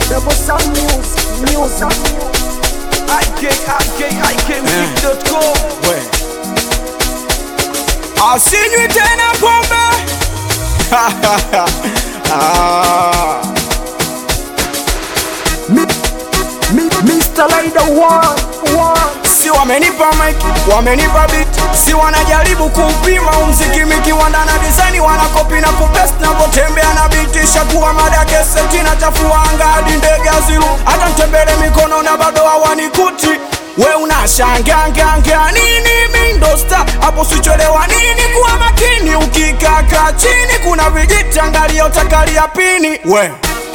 Double sound music, music. IK, IK, IKmusic.com. We. Asinywi tena pombe Ah. Mi, mi, Mr. Rider one, one. si wamenipa mic, wamenipa beat, si wanajaribu kuupima umziki mikiwanda na design wanakopi na kupest na potembea na beat shakuwa mada keseti na chafua anga hadi ndege aziru hata mtembele mikono na bado hawanikuti we unashanganganga nini mindosta hapo sichelewa nini kuwa makini ukikaka chini kuna vijiti angalia utakalia pini we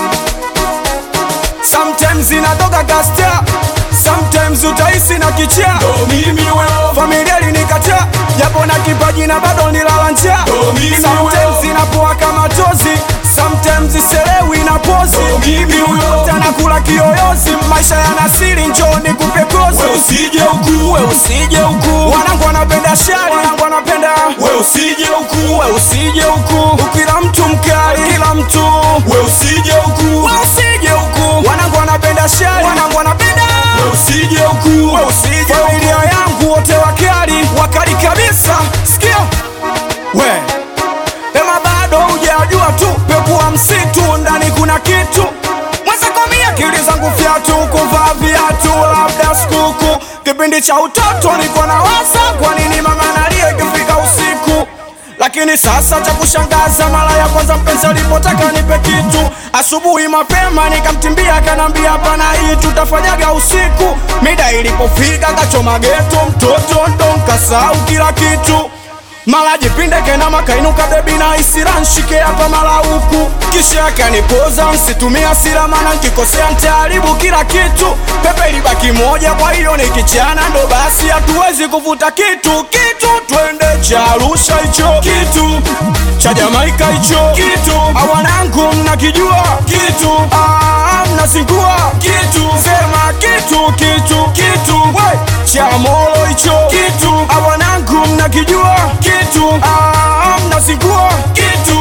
Sometimes inatoka kasta Sometimes utahisi na kichaa mimi wewe. Familia ilinikataa japo na kipaji na bado nilala njaa Oh, mimi Sometimes wewe. inapoa kama tozi Sometimes iselewi na pozi Oh, mimi wewe. Tana kula kiyoyozi maisha yana siri njoo nikupe kozi We usije huku, We usije huku Wanangu wanapenda shari Wanangu wanapenda we usije huku, We usije huku Kila mtu mkali Kila mtu we usije huku, We usije huku Wanangu wanapenda shari Wanangu wanapenda we usije huku, We usije Familia yangu wote wakali Wakali kabisa Sikia We Ema bado hujajua tu Pekua msitu Ndani kuna kitu Mwezakomia akili zangu fyatu Kuvaa viatu Labda skuku Kipindi cha utoto niko na wasa Kwa nini mama nalia ikifika usiku lakini sasa cha kushangaza, mara ya kwanza mpenzi alipotaka nipe kitu, asubuhi mapema nikamtimbia, akanambia hapana, hii tutafanyaga usiku. Mida ilipofika kachoma geto, mtoto ndo nkasahau kila kitu mara jipinde kenama kainuka bebi na isira nshike hapa mara huku kisha akanipoza nsitumia hasira mana nkikosea ntaharibu kila kitu pepe ilibaki moja kwa hiyo nikichana ndo basi hatuwezi kuvuta kitu kitu twende cha Arusha hicho kitu cha Jamaika hicho kitu awanangu mnakijua kitu ah, mnasingua kitu sema kitu kitu kitu we cha Molo hicho kitu awanangu mnakijua kitu ah, mnasingua kitu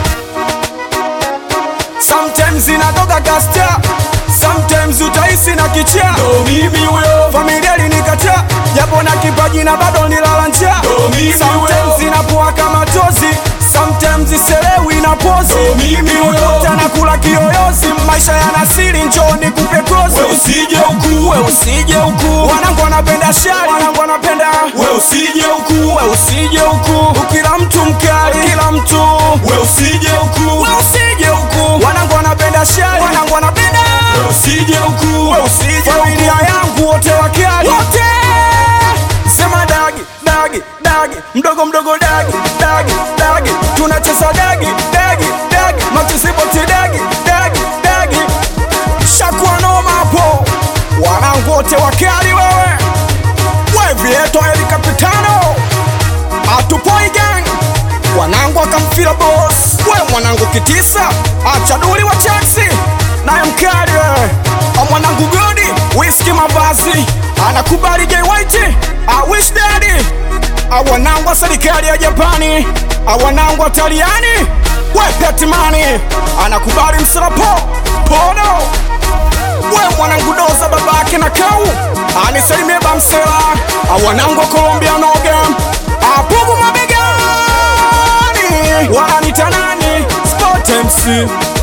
Sometimes inatoka kasta Sometimes utahisi na kichaa ndo mimi wewe. Familia ilinikataa japo na kipaji na bado nilala njaa Ndo mimi Sometimes wewe. inapoa kama tozi Sometimes iselewi na pozi Ndo mimi wewe. Tana kula kiyoyozi maisha yana siri njoo nikupe kozi We usije huku, We usije huku Wanangu wanapenda shari Wanangu wanapenda we usije huku, We usije huku Kila mtu mkali Kila mtu we usije huku, We usije huku Wanangu wanapenda shari Wanangu wanapenda we usije huku, We usije Familia yangu wote wakali Wote Sema dagi Dagi Dagi Mdogo mdogo dagi Dagi Dagi Tunacheza dagi Dagi Dagi Matusipoti dagi Dagi Dagi Shakuwa noma hapo Wanangu wote wakali wewe We vieto eli kapitano Atupoi gang Wanangu akamfila boss We mwanangu kitisa Achaduli wa taxi Naye mkali wewe A mwanangu godi Whisky mavazi Anakubali Jay White I wish daddy A wanangu wa serikali ya Japani A wanangu wa Taliani We Petmani Anakubali msirapo Pono we mwanangu doza babake na kau anisalimie bamsela awanangu wa Colombia noga apugu mabegani wananitanani Sport MC